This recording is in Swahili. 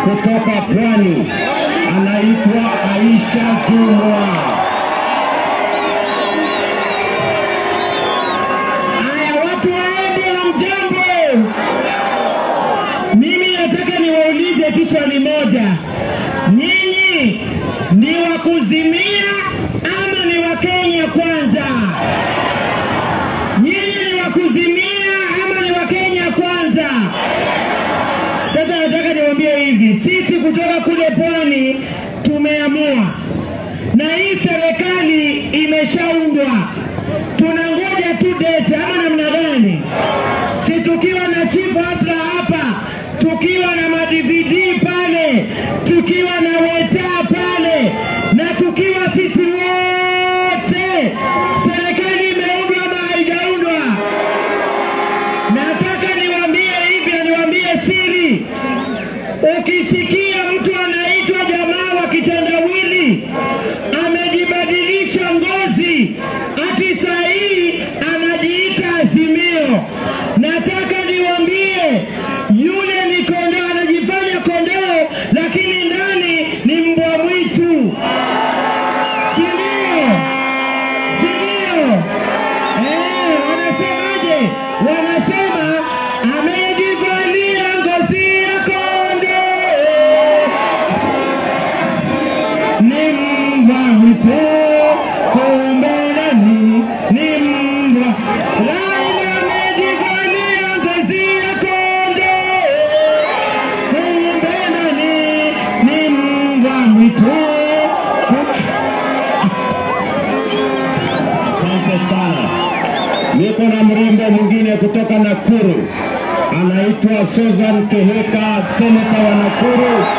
kutoka Pwani, anaitwa Aisha Jumwa. Haya, watu waende hamjambo. Mimi nataka niwaulize tu swali moja, nyinyi ni wa kuzimia ama ni wa Kenya kwanza? Nyinyi ni wa kuzimia ama ni wa Kenya kwanza? Sasa nataka niwaambie hivi, sisi kutoka kule pwani tumeamua, na hii serikali imeshaundwa, tunangoja tu date ama namna gani? Si tukiwa na chief Hasla hapa, tukiwa na madvd pale, tukiwa na weta pale, na tukiwa sisi wote, serikali imeundwa ama haijaundwa? Nataka niwaambie hivi na niwaambie siri. Ukisikia mtu anaitwa jamaa wa kitendawili amejibadilisha ngozi, ati saa hii anajiita Azimio, nataka niwaambie yule ni kondoo, anajifanya kondoo, lakini ndani ni mbwa mwitu, si ndio? Si ndio? Eh, wanasemaje? Wanasema amejivalia ngozi ya kondoo, ni mbwa mwitu, kumbe ndani ni mbwa. Laila amejivalia ngozi ya kondoo, kumbe ndani ni mbwa mwitu. Kumbe- Asante sana. Niko na mrembo mwingine kutoka Nakuru, anaitwa Susan Keheka, seneta wa Nakuru.